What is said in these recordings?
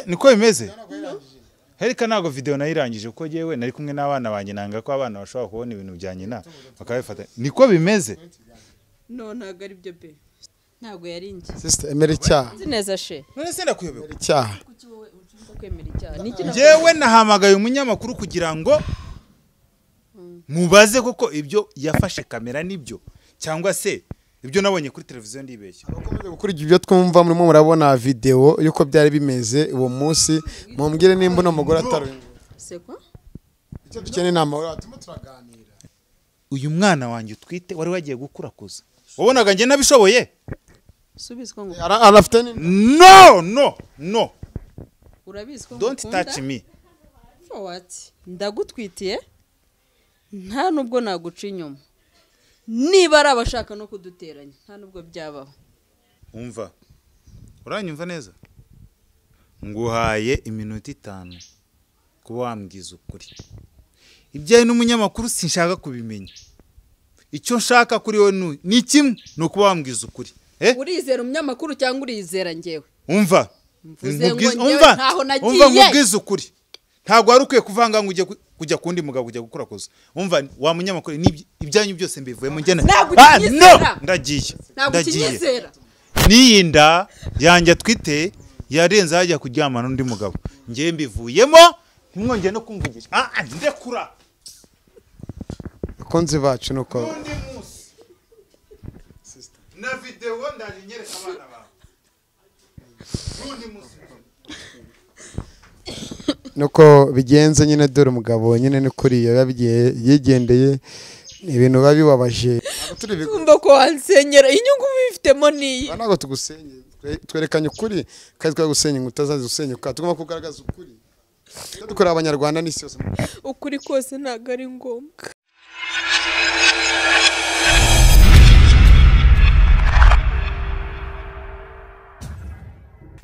niko bimeze hereka ntabwo videwo nayirangije kuko yewe nari kumwe n'abana banjye nanga ko abana bashobora kubona ibintu bya nyina bakabifata niko bimeze no ntabwo ari byo pe ntabwo yari inge sisita emera icyaha nzi neza she none se ndakuyobewe emera icyaha kuki wowe ushobora kwemera icyaha ni iki nakugira ngewe nahamagaye umunyamakuru kugira ngo mubaze koko ibyo yafashe kamera nibyo cyangwa se ibyo nabonye kuri televiziyo ndibeshya mukomeze gukurikiza ibyo twumva murimo murabona videwo y'uko byari bimeze uwo munsi mumbwire nimba uno mugore atari seko icyo dukeneye ni amahoro watuma turaganira uyu mwana wanjye utwite wari wagiye gukurakuza wabonaga njye nabishoboye subizwa ngo Ara- arafite ni no no no urabizi ko don't touch me fowati ndagutwitiye nta nubwo naguca inyuma niba ari abashaka no kuduteranya nta nubwo byabaho umva uranyumva neza nguhaye iminota itanu kuba wambwiza ukuri ibyawe n'umunyamakuru sinshaka kubimenya icyo nshaka kuri wowe ni- ni kimwe ni ukuba wambwiza ukuri Eh? urizera umunyamakuru cyangwa urizera ngewe umva Mvuze Nkubwize- ngo njyewe umva ntaho nagiye. umva nkubwize ukuri ntabwo wari ukwiye kuvanga ngo ujye ku- kujya kundi mugabo ujya gukora koza umva wa munyamakuru n'ibyi- ibyanyu byose mbivuyemo njye na- Ntabwo Ah, no ukinyizera. ndagiye ntabwo ndagiye ukinyizera n'iyi nda yanjye atwite yarenze hajya kuryama n'undi mugabo njye mbivuyemo ntimwongere no kumvugisha ah ah, ndekura bakunzi bacu ni uko n'undi munsi na videwo ndaje nyereka abana bawe n'undi munsi nuko bigenze nyine dore umugabo nyine ni kuri yabigiye yigendeye ni ibintu biba bibabaje Ntabwo turi bigwi- kumva ko wansenyera inyungu ubifitemo niyi aha ntabwo tugusenye Twe- twerekanye ukuri kandi twagusenya inkuta zazo usenya ukaba tugomba kugaragaza ukuri Icyo dukorera abanyarwanda n'isi yose ukuri kose ntabwo ari ngombwa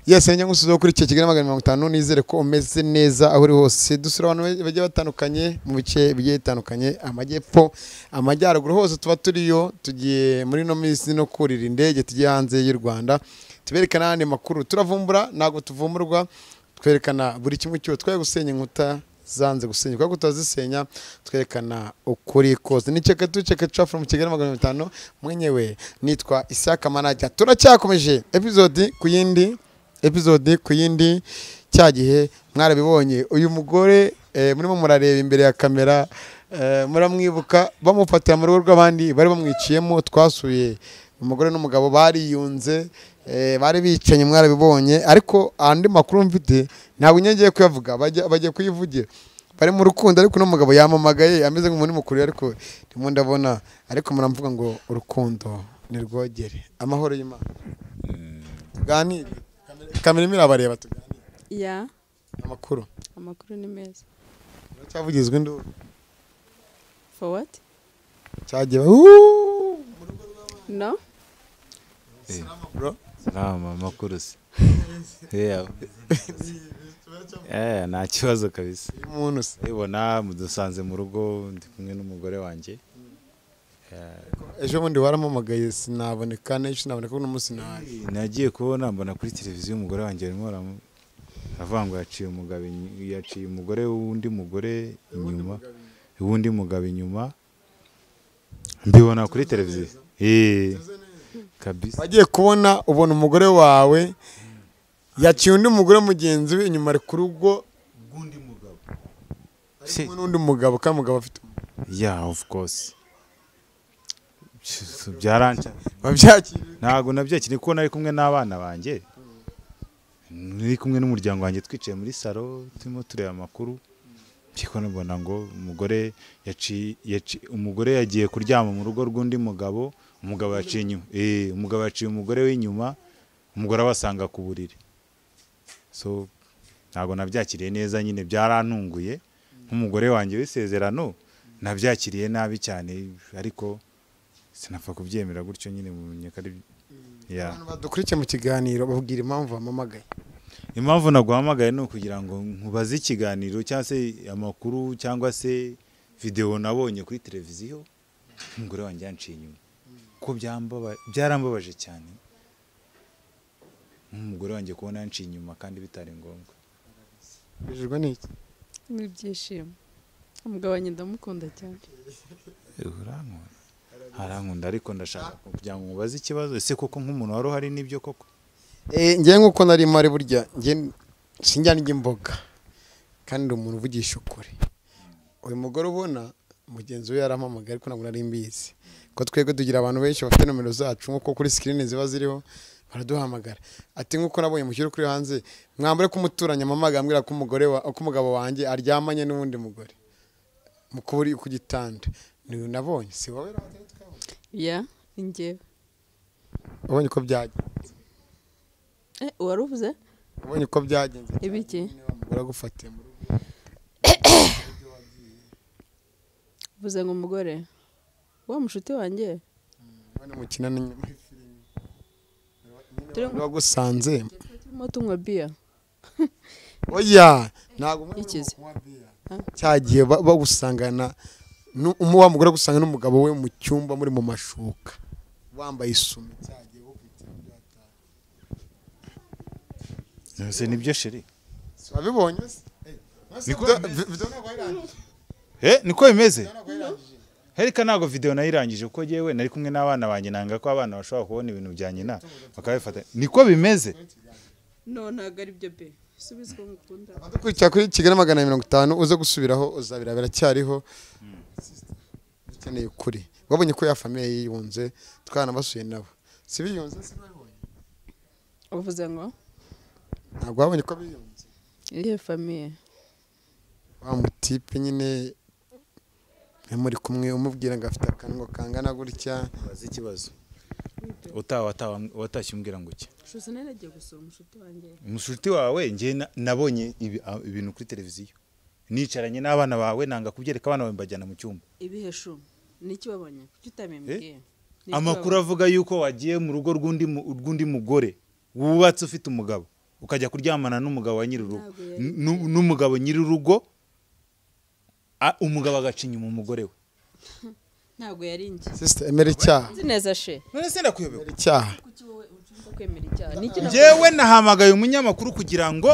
yesi njya nkusuzeho kuri icyo kigali magana mirongo itanu nizere ko umeze neza aho uri hose dusura abantu ba- bagiye batandukanye mu bice bigiye bitandukanye amajyepfo amajyaruguru hose tuba turiyo tugiye muri ino minsi no kurira indege tugiye hanze y'u rwanda tuberekana n'andi makuru turavumbura ntabwo tuvumburwa twerekana buri kimwe cyose twe gusenya inkuta zanze gusenya kubera ko tutazisenya twerekana ukuri kose ni ceka tu ceka cafu mu kigali magana mirongo itanu mwenyewe nitwa isaka manajya turacyakomeje epizodi ku yindi epizode ku yindi cya gihe mwarabibonye uyu mugore eh, murimo murareba imbere ya kamera eh, muramwibuka bamufatira mu rugo rw'abandi bari bamwiciyemo twasuye umugore n'umugabo bariyunze eh, bari bicanyi mwarabibonye ariko andi makuru mfite ntabwo nyine ngiye kuyavuga bajya- bagiye kuyivugira bari mu rukundo ariko uno mugabo yamamagaye ameze nk'umuntu mukuru ariko ndimo ndabona ariko muramvuga ngo urukundo ni rwogere amahoro y'imana tuganire kamera imwe irabareba tuganire ya amakuru amakuru ni meza uracyavugizwa induru fowati cyagiye wuuu no Salama makuru se. Yeah. Eh, nta kibazo kabisa. umuntu se Ubona mudusanze mu rugo ndi kumwe n'umugore wanjye. ejo bundi warampamagaye sinaboneka n'ejo sinaboneka uno munsi naje Nagiye kubona mbona kuri televiziyo umugore wanjye arimo aramu- aravuga ngo yaciye umugabo inyu- yaciye umugore w'undi mugore inyuma w'undi mugabo inyuma mbibona kuri televiziyo eh kabisa wagiye kubona ubona umugore wawe yaciye undi mugore mugenzi we inyuma ari ku rugo ari Si. kumwe n'undi mugabo kandi umugabo afite yeah of course byaranca wabyakiriye ntabwo nabyakiriye kuko nari kumwe n'abana banjye nari kumwe n'umuryango wanjye twicaye muri salo turimo tureba amakuru ariko nabona ngo umugore yaci- yaci- umugore yagiye kuryama mu rugo rw'undi mugabo umugabo yaciye inyuma eh umugabo yaciye umugore w'inyuma umugore abasanga ku buriri so ntabwo nabyakiriye neza nyine byarantunguye nk'umugore wanjye w'isezerano nabyakiriye nabi cyane ariko sinapfa kubyemera gutyo nyine mumenye ko ari ya abantu badukurikiye mu kiganiro babwira impamvu bamamagaye impamvu naguhamagaye ni ukugira ngo nkubaze ikiganiro cyangwa se amakuru cyangwa se videwo nabonye kuri televiziyo umugore wanjye yanciye inyuma ko byambabaje- byarambabaje cyane nk'umugore wanjye kubona yanciye inyuma kandi bitari ngombwa bijejwe n'iki n'ibyishimo umugabo wanjye ndamukunda cyane urankunda arankunda ariko ndashaka kugira ngo mubaze ikibazo ese koko nk'umuntu wari uhari n'ibyo koko ngewe nk'uko nari mari burya nge sinjya ndya imboga kandi ndi umuntu uvugisha ukuri uyu mugore ubona mugenzi we yarampamagaye ariko ntabwo nari mbizi ko twebwe tugira abantu benshi bafite nomero zacu nk'uko kuri sikirini ziba ziriho baraduhamagara ati nk'uko nabonye mushyira kuri hanze mwambure ko umuturanyi amamaga ambwira ko umugore wa ko umugabo wanjye aryamanye n'uwundi mugore mu kuba uri ku gitanda niwe nabonye si wowe Radiyo, twabonye. ya ni njyewe wabonye uko byagenze Eh, wari uvuze wabonye uko byagenze Ibiki? uragufatiye mu rugo uvuze ngo umugore wa mushuti wanjye Urabona umukino ni nyuma y'ifilimi. Turi mu- wagusanze turimo tunywa biya oya ntabwo umwe Ikize. munywa biya. Ha? cyagiye ba- bagusangana nu- umu- wa mugore agusanga n'umugabo we mu cyumba muri mu mashuka wambaye isume cyagiye bakwitiramo byataha. ese nibyo sheri Si wabibonye se Eh, mwese Niko video- bimeze. video ntabwo yarangije, he niko bimeze video ntabwo yarangije. hereka ntabwo videwo nayirangije kuko yewe nari kumwe n'abana banjye nanga ko abana bashobora kubona ibintu bya nyina bakabifata niko bimeze no ntabwo ari byo be subiza uko ngukunda abadukurikira kuri kigali magana mirongo itanu uze gusubiraho uzabira biracyariho dukeneye ukuri wabonye ko ya famiye yiyunze twaranabasuye nabo si biyunze se babonye uvuze ngo ntabwo wabonye ko biyunze iyo famiye wa mutipe nyine iyo muri kumwe umubwira ngo afite akanwa kangana gutya bazi ikibazo utaha wataha- watashye umbwira ngo iki shusa nari nagiye gusura umushuti wanjye umushuti wawe njye na- nabonye ibi- a- ibintu kuri televiziyo nicaranye n'abana bawe nanga kubyereka abana bawe mbajyana mu cyumba ibiheshu niki wabonye kuki utamembwiye amakuru avuga yuko wagiye mu rugo rw'undi mu- rw'undi mugore wubatse ufite umugabo ukajya kuryamana n'umugabo wa nyir'urugo Ntabwo yari N- n'u- n'umugabo nyir'urugo a- umugabo agaca inyuma umugore we ntabwo yari njye sisita emera icyaha nzi neza she none se ndakuyobewe emera icyaha kuki wowe ucumva kwemera icyaha niki nakoze? njyewe nahamagaye umunyamakuru kugira ngo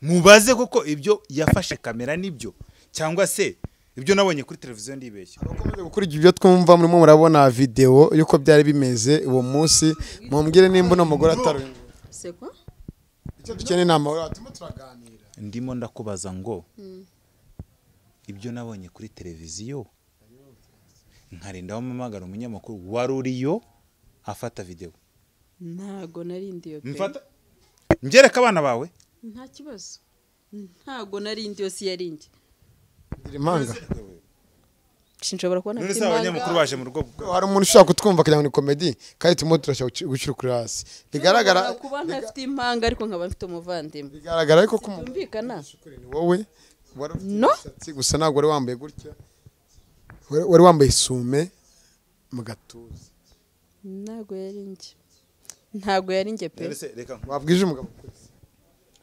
mubaze koko ibyo yafashe kamera nibyo cyangwa se ibyo nabonye kuri televiziyo ndibeshya abakomeje gukurikira ibyo twumva murimo murabona videwo y'uko byari bimeze uwo munsi mumbwire nimba uno mugore atari uyu mugore. se kwa icyo dukeneye ni amahoro watuma turaganira ndimo ndakubaza ngo ibyo nabonye kuri televiziyo nkarinda wamamagara umunyamakuru wari uriyo afata videwo ntago nari ndiyo pe mfata mbyereka abana bawe nta kibazo ntago nari ndiyo si yari njye gira impanga sinshobora kubona none se kimanga. abanyamakuru baje mu rugo hari umuntu ushaka kutwumva kugira ngo ni komedi kandi turimo turashaka guci- gucira ukuri hasi bigaragara Nshobora kuba ntafite impanga ariko nkaba mfite umuvandimwe bigaragara ariko ko umuntu byumvikana ni wowe wari ufite No. imisatsi gusa ntabwo wari wambaye gutya Wari- wari wambaye isume mu gatuza ntago yari njye ntago yari njye pe none se reka wabwije umugabo ukuri se?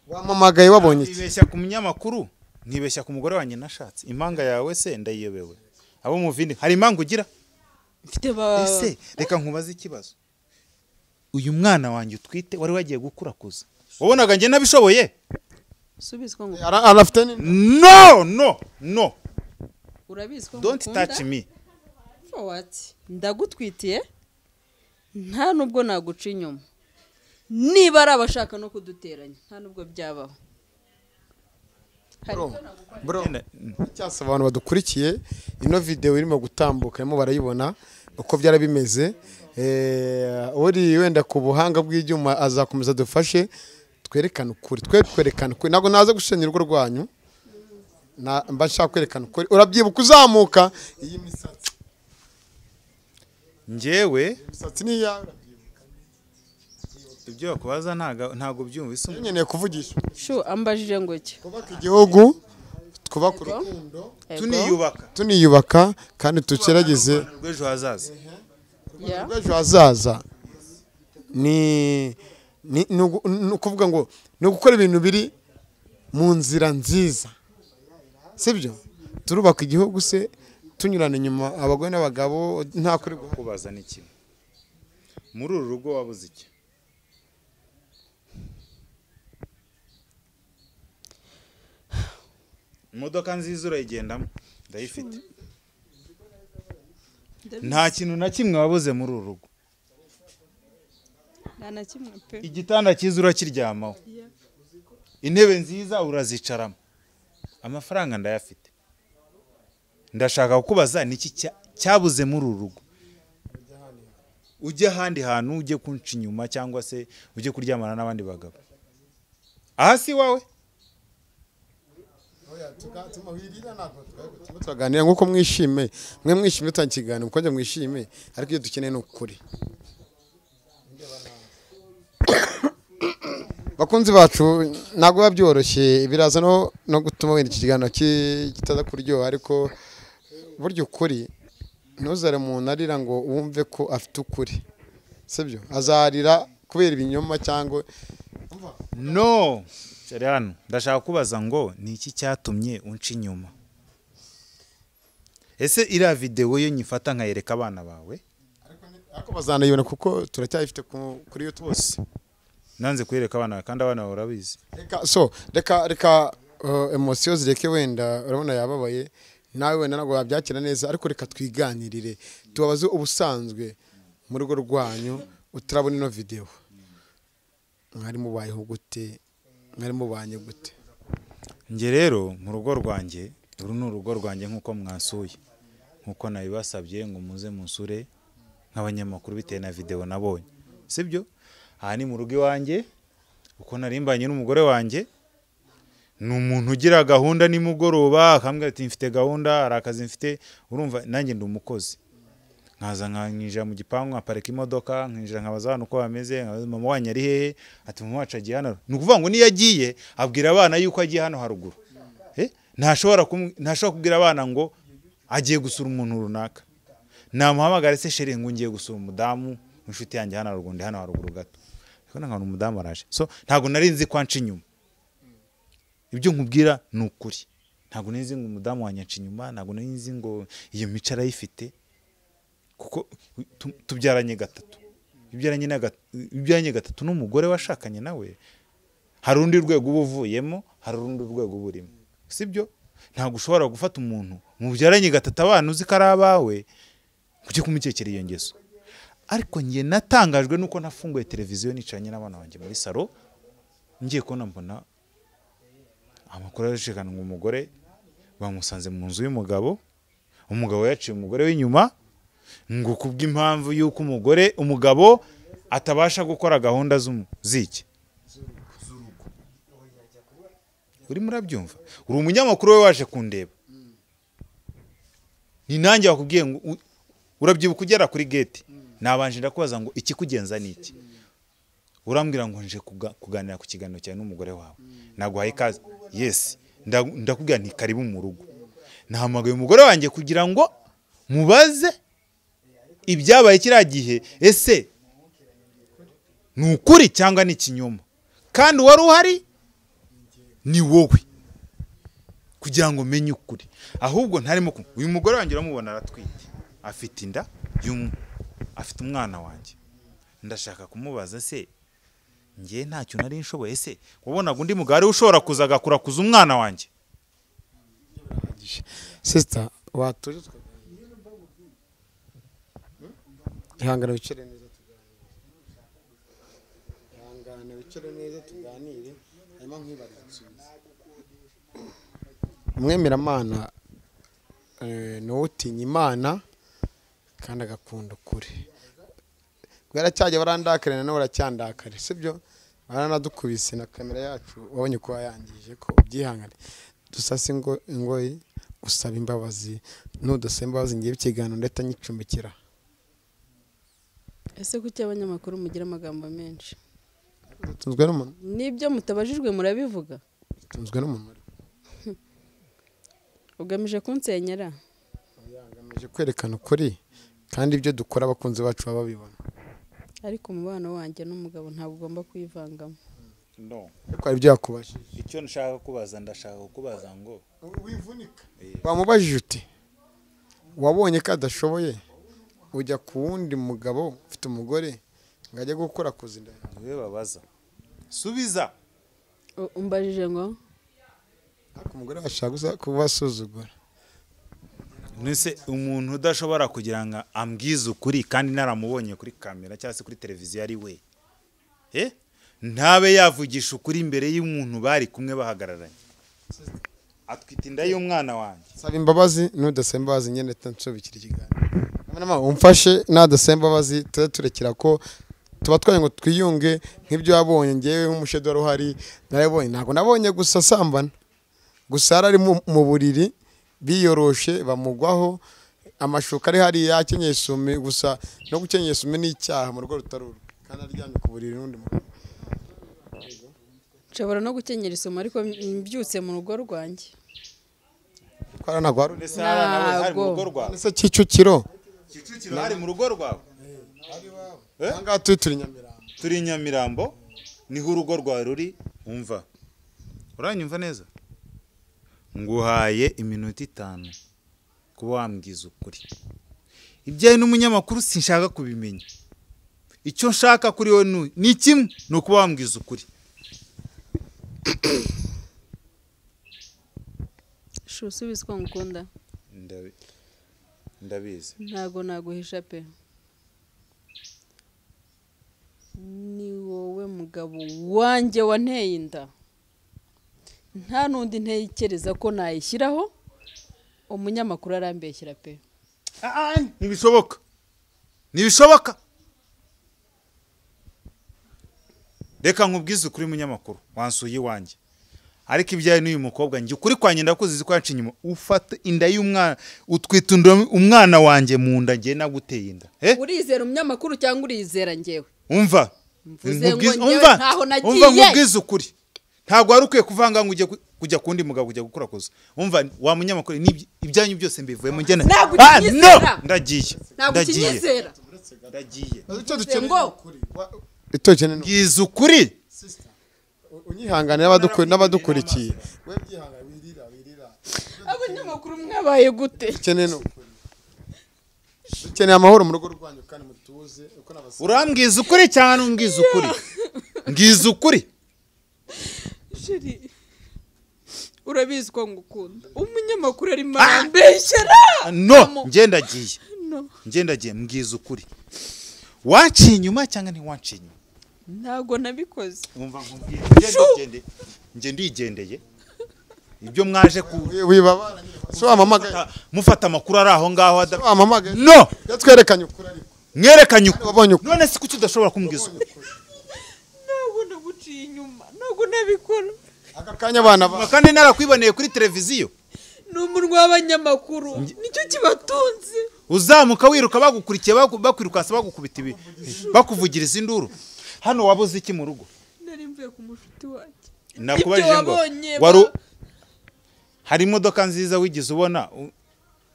wamamagaye wabonye iki nkibeshya ku munyamakuru nkibeshya ku mugore wanjye nashatse impanga yawe se ndayiyobewe abo muvindi hari impanga ugira mfite ba ese reka nkubaze ikibazo uyu mwana wanjye utwite wari wagiye gukura kuza wabonaga njye nabishoboye subiza uko ngukunda Ara- arafite ni no no no urabizi ko don't ngukunda touch me For what? ndagutwitiye nta nubwo naguca inyuma niba ari abashaka no kuduteranya nta nubwo byabaho hari bro icyo bro Ngenda- mm. cyasaba abantu badukurikiye ino videwo irimo gutambuka irimo barayibona uko byari bimeze Eh, uri wenda ku buhanga bw'ibyuma azakomeza adufashe twerekane ukuri twe twerekane ukuri ntabwo naza gushenya urugo rwanyu Na- mba nshaka kwerekana ukuri urabyibuka uzamuka iyi misatsi njyewe iyi misatsi ni iyawe urabyibuka ibyo bakubaza ntago ntago byumva isa umuntu. nkeneye kuvugisha shu ambajije ngo iki twubaka igihugu twubaka urukundo tuniyubaka tuniyubaka kandi tugerageze Urwanda rw'ejo hazaza Yeah. rw'ejo hazaza ni ni ni ugu- ni ukuvuga ngo ni ugukora ibintu biri mu nzira nziza sibyo turubaka igihugu se tunyurana inyuma abagore n'abagabo nta kuri guha kubaza ni kimwe muri uru rugo wabuze iki imodoka nziza urayigendamo ndayifite nta kintu na kimwe wabuze muri uru rugo nta na kimwe pe igitanda cyiza urakiryamaho Yeah. intebe nziza urazicaramo amafaranga ndayafite ndashaka kukubaza niki cya- cyabuze muri uru rugo ujye ahandi hantu ujye kunca inyuma cyangwa se ujye kuryamana n'abandi bagabo aha si iwawe turaganira nk'uko mwishime mwe mwishime utanga ikiganiro mukongera mwishime ariko ibyo dukeneye ni ukuri bakunzi bacu ntabwo biba byoroshye biraza no no gutuma wenda iki kiganiro ki- kitaza kuryoha ariko burya ukuri ntuzare umuntu arira ngo wumve ko afite ukuri sibyo azarira kubera ibinyoma cyangwa no cyari hano ndashaka kubaza ngo ni iki cyatumye unca inyuma ese iriya videwo yo nyifata nkayereka abana bawe ariko bazanayibona kuko turacyayifite ku- kuri YouTube bose nanze kuyereka abana bawe kandi abana bawe urabizi reka so reka reka uh, emosiyo zireke wenda urabona yababaye nawe wenda ntabwo wabyakira neza ariko reka twiganirire tubabaze ubusanzwe mu rugo rwanyu utarabona ino videwo mwari mubayeho gute mwari mubanye gute njye rero mu rugo rwanjye uru ni urugo rwanjye nk'uko mwasuye nk'uko nabibasabye ngo muze musure nk'abanyamakuru bitewe na videwo nabonye sibyo aha ni mu rugo iwanjye uko narimbanye n'umugore wanjye ni umuntu ugira gahunda nimugoroba akambwira ati mfite gahunda hari akazi mfite urumva nanjye ndi umukozi nkaza nkinjira mu gipangu nkaparika imodoka nkinjira nkabaza abantu uko bameze nkabaza mama wanyu ari hehe ati mama wacu agiye hano ni ukuvuga ngo niyo agiye abwira abana yuko agiye hano haruguru Eh, ntashobora kumu- ntashobora kubwira abana ngo agiye gusura umuntu runaka namuhamagara se sheri ngo ngiye gusura umudamu inshuti yanjye hano haruguru ndi hano haruguru gato ndabona nkabona umudamu araje so ntabwo nari nzi ko anca inyuma ibyo nkubwira ni ukuri ntabwo nari nzi ngo umudamu wanjye anca inyuma ntabwo nari nzi ngo iyo mico arayifite kuko tu- tubyaranye gatatu ibyaranye na gat- ibyaranye gatatu n'umugore washakanye nawe hari urundi rwego uba uvuyemo hari urundi rwego uba urimo sibyo ntabwo ushobora gufata umuntu mubyaranye gatatu abana uzi ko ari abawe ngo ujye kumukekera iyo ngeso ariko njye natangajwe nuko nafunguye televiziyo nicaranye n'abana banjye muri salo ngiye kubona mbona amakuru arashikana ngo umugore bamusanze mu nzu y'umugabo umugabo yaciye umugore w'inyuma ngo kubw'impamvu y'uko umugore umugabo atabasha gukora gahunda z'umu- z'iki urimo urabyumva uri umunyamakuru we waje kundeba ni nanjye wakubwiye ngo u- urabyibuka ugera kuri geti nabanje ndakubaza ngo ikikugenza ni iki urambwira ngo nje kuga- kuganira ku kiganiro cyawe n'umugore wawe naguhaye ikaze yesi Nda- ndakubwira nti karibu mu rugo nahamagaye umugore wanjye kugira ngo mubaze ibyabaye kiriya gihe ese ni ukuri cyangwa ni ikinyoma kandi uwari uhari ni wowe kugira ngo umenye ukuri ahubwo ntarimo ku- uyu mugore wanjye uramubona aratwite afite inda y'umu afite umwana wanjye ndashaka kumubaza se njye ntacyo nari nshoboye se wabonaga undi mugabo ariwe ushobora kuza agakurakuza umwana wanjye sisita watuje tukaganira ihangana wicare neza tuganire ihangana wicare neza tuganire hanyuma nkibariza igisubizo umwemeramana eh, ni wowe utinya imana kandi agakunda ukuri bwaracyajya barandakare nanone baracyandakare sibyo baranadukubise na kamera yacu wabonye ko wayangije ko ubyihangane dusase ingo ingoyi usaba imbabazi nudasaba imbabazi ngewe ikiganiro ndahita nyicumbikira ese kuki abanyamakuru mugira amagambo menshi dutunzwe n'umuntu n'ibyo mutabajijwe murabivuga dutunzwe n'umuntu ugamije kunsenyera agamije kwerekana ukuri kandi ibyo dukora abakunzi bacu baba babibona ariko umubano wanjye n'umugabo ntabwo ugomba kuyivangamo no ariko hari ibyo yakubajije icyo nshaka kubaza ndashaka kubaza ngo wivunika wamubajije uti wabonye ko adashoboye ujya ku wundi mugabo ufite umugore ngo ajye gukora kuzinda niwe babaza subiza U- umbajije ngo ariko umugore washaka gusa kubasuzugura Mbese umuntu udashobora kugira ngo ambwize ukuri kandi naramubonye kuri kamera cyangwa se kuri televiziyo ari we Eh? ntabe yavugisha ukuri imbere y'umuntu bari kumwe bahagararanye atwite inda y'umwana wanjye saba imbabazi n'udasaba imbabazi nyine nshobikira ikiganiro Mama, umfashe n'adasaba imbabazi tujye turekera ko tuba twari ngo twiyunge nk'ibyo wabonye ngewe nk'umushedo wari uhari narabonye ntabwo nabonye gusa asambana gusa yari ari mu- mu buriri biyoroshe bamugwaho amashuka ari hariya akenyeye isume gusa no gukenyera isume ni icyaha mu rugo rutari urwe kandi aryamye ku buriri n'undi mugabo nshobora no gukenyera isomo ariko mbyutse mu rugo rwanjye twara ntabwo hari undi mbese n'abana bawe hari mu rugo Ntabwo. rwawe se Kicukiro kicukiro hari mu rugo rwawe aha ngaha turi turi Nyamirambo turi i nyamirambo niho urugo rwawe ruri umva uranyumva neza nguhaye iminota itanu kuba wambwiza ukuri ibyawe n'umunyamakuru sinshaka kubimenya icyo nshaka kuri wowe ni- ni kimwe ni ukuba wambwiza ukuri shu usubize uko ngukunda Ndabi- ndabizi ntabwo naguhisha pe ni wowe mugabo wanjye wanteye inda nta n'undi ntekereza ko nayishyiraho umunyamakuru arambeshyira pe Ah, ah, ntibishoboka ntibishoboka reka nkubwize ukuri munyamakuru wansuye iwanjye ariko ibyawe n'uyu mukobwa njye ukuri kwanjye ndakuzizi ko yaciye inyuma ufata inda y'umwana utwita inda- umwana wanjye mu nda njye naguteye inda Eh? urizera umunyamakuru cyangwa urizera njyewe umva Mvuze ngo Nkubwize- njyewe umva ntaho nagiye. umva nkubwize ukuri ntabwo wari ukwiye kuvanga ngo ujye ku- kujya ku wundi mugabo ujya gukora kosa umva wa munyamakuru n'ibyi- ibyanyu byose mbivuyemo njye na- Ntabwo Ah, no! ukinyizera. ndagiye ntabwo ndagiye ukinyizera ndagiye ngo itoki ni bwiza ukuri unyihangane n'abaduku- n'abadukurikiye we byihangane wirira wirira abanyamakuru mwabaye gute dukeneye ni ukuri dukeneye amahoro mu rugo rwanyu kandi mutuze uko n'abasore urambwiza ukuri cyangwa nubwiza ukuri mbwiza ukuri sheri urabizi ko ngukunda umunyamakuru arimo arambeshyera no njye ndagiye No. njye ndagiye mbwiza ukuri waciye inyuma cyangwa ntiwaciye inyuma ntabwo nabikoze wumva nkubwiye njye ndigendeye njye ndigendeye ibyo mwaje ku wibabara si wamamagaye mufata- mufata amakuru ari aho ngaho si ada- wamamagaye no reka twerekanye ukuri ariko mwerekanye wabonye ukuri ukuri. none se kuki udashobora kumbwiza ukuri ntabwo naguciye inyuma ntabwo nabikora aka kanya abana ba kandi narakwiboneye kuri televiziyo ni umunwa w'abanyamakuru nicyo kibatunze uzamuka wiruka bagukurikiye baku- bakwirukansa bagukubita ibi bakuvugiriza induru hano wabuze iki mu rugo nari mvuye ku mushuti wanjye nakubajije ngo wabonye ba- waru hari imodoka nziza wigeze ubona U-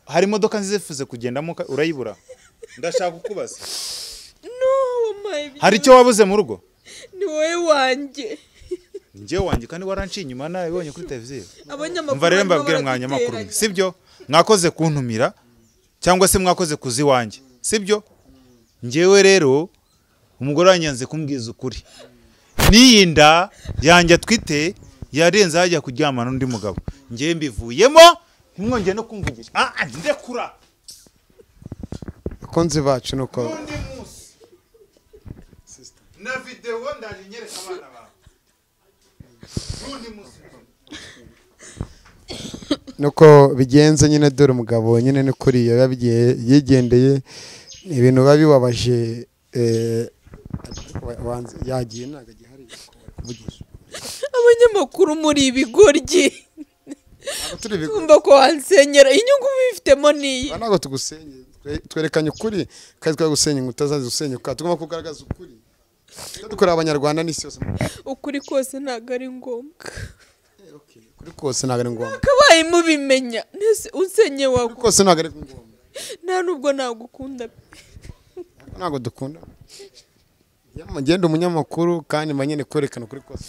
hari imodoka nziza ifuze kugendamo uka- urayibura ndashaka kukubaza no wampaye ibyo hari icyo wabuze mu rugo ni wowe wanjye njyewe wanjye kandi waranciye inyuma nabibonye kuri televiziyo abanyamakuru mva rero barimo mbabwire mwanyamakuru baraduteranya. sibyo mwakoze kuntumira cyangwa se mwakoze kuzi wanjye sibyo njyewe rero umugore wanyanze kumbwiza ukuri n'iyi nda yanjye atwite yarenze hajya kuryamana n'undi mugabo njyewe mbivuyemo ntimwongere no kumvugisha ah ah, ndekura bakunzi bacu ni uko undi munsi na videwo ndaje nyereka abana bawe undi munsi nuko bigenze nyine dore umugabo nyine ni kuri biba bigiye- yigendeye ibintu biba bibabaje eh, wanze- yagiye ntabwo agihari kuvugisha abanyamakuru muri ibigoryi ntabwo turi bigwi kumva ko wansenyera inyungu bifitemo n'iyi Aha ntabwo tugusenye twe- twerekanye ukuri kandi twagusenya inkuta zazo usenyuka tugomba kugaragaza ukuri Icyo dukorera abanyarwanda n'isi yose ukuri kose ntabwo ari ngombwa Eh, okay. ukuri kose ntabwo ari ngombwa kabaye mubimenya nese unsenye ukuri wago kose ntabwo ari ngombwa nta nubwo nagukunda ntabwo dukunda Yamma, genda umunyamakuru kandi mba nyine kwerekana ukuri kose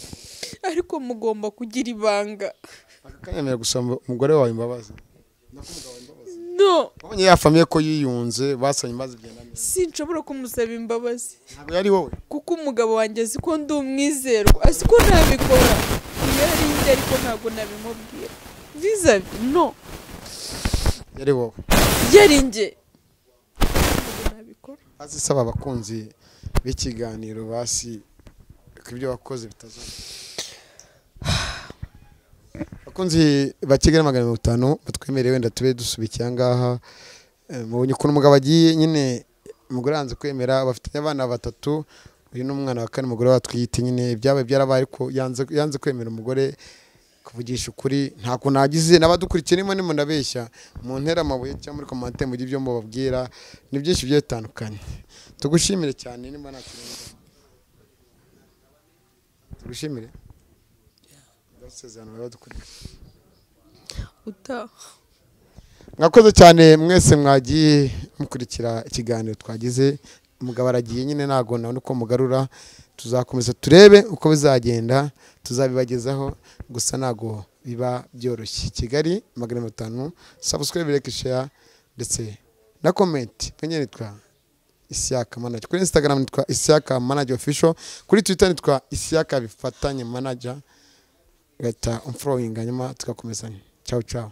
ariko mugomba kugira ibanga aka kanya mbere gusoma umugore wawe imbabazi no wabonye ya famiye ko yiyunze basanye imbabazi byenda mbere sinshobora kumusaba imbabazi ntabwo yari wowe kuko umugabo wanjye azi ko ndi umwizerwa azi ko ntabikora iyo ari njye ariko ntabwo nabimubwira viza no yari wowe yari njye ntabwo nabikora hasi isaba abakunzi b'ikiganiro basi ko ibyo wakoze bitazongera abakunzi ba kigali magana mirongo itanu batwemereye wenda tube dusubikiye ahangaha Eh, mubonye ukuntu umugabo agiye nyine umugore yanze kwemera bafitanye abana batatu uyu ni umwana wa kane umugore watwite nyine ibyabaye byarabaye ariko yanze yanze kwemera umugore kuvugisha ukuri nta kuntu agize n'abadukurikiye nimo nimo ndabeshya mu ntera amabuye cyangwa muri komante mujye ibyo mubabwira ni byinshi bigiye bitandukanye tugushimire cyane niba nta kirenga tugushimire ndasezerano baradukurikiye utaha mwakoze cyane mwese mwagiye mukurikira ikiganiro twagize umugabo aragiye nyine ntabwo nabona uko mugarura tuzakomeza turebe uko bizagenda tuzabibagezaho gusa ntabwo biba byoroshye kigali magana mirongo itanu sabusikaribe reka sheya ndetse na komenti nyine nitwa isiyaka manager kuri instagram nitwa isiyaka manager official kuri twitter nitwa isiyaka bifatanye manager ugahita umforowinga nyuma tugakomezanya cyawu cyawu